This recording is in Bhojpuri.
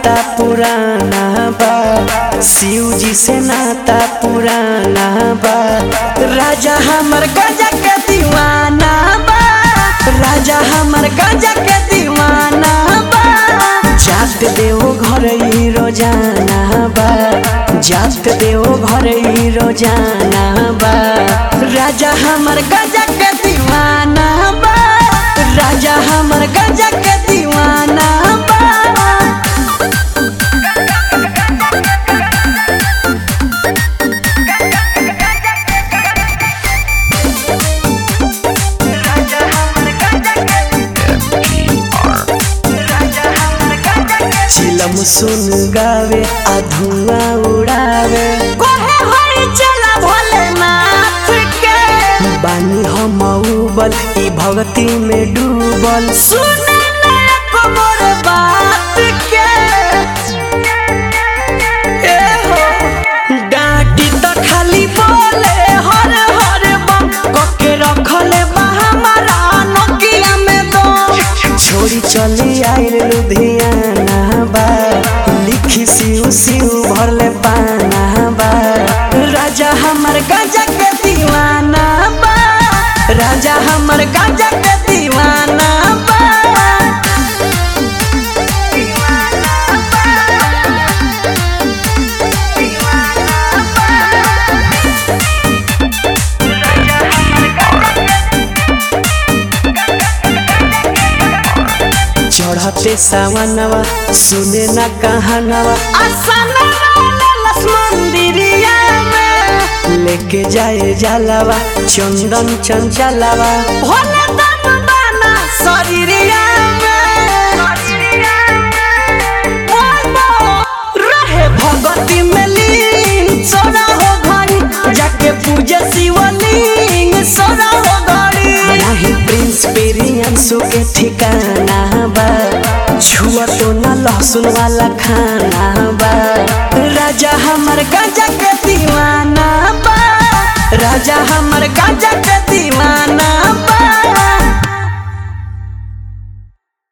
नाता पुराना बा शिव जी से नाता पुराना बा राजा हमर गजा के दीवाना बा राजा हमर गजा के दीवाना बा जात देव घर ही रोजाना बा जात देव घर ही रोजाना बा राजा हमर गजा के दीवाना बा राजा हमर गजा के दीवाना बा चिलम सुन गावे आ धुआं उड़ावे कोहे होई चला भोलेनाथ के बानी हम उबल ई भक्ति में डूबल सुने ना एको मोर बात के ए हो डांटी त खाली बोले हर हर बम कके रखले बा हमारा नकिया में दम छोड़ी चली आइल लुधियाना बा लिखी सिउ सिउ भरले पाना बा राजा हमर गजा के दीवाना बा राजा हमर गजा के दीवाना बा चढ़ते सावनवा सुने न कहानवा आसना लस मंदिरिया में लेके जाए जलवा चंदन चंचलवा भोले दम बाना शरीरिया में बोलो रहे भगती में लीन सोना हो घड़ी जाके पूजे शिवलिंग सोना हो घड़ी नहीं प्रिंस पेरियंसु के ठिकाना बा छुआ तो न लहसुन वाला खाना बा राजा हमर गजा के दीवाना बा राजा हमर गजा के दीवाना बा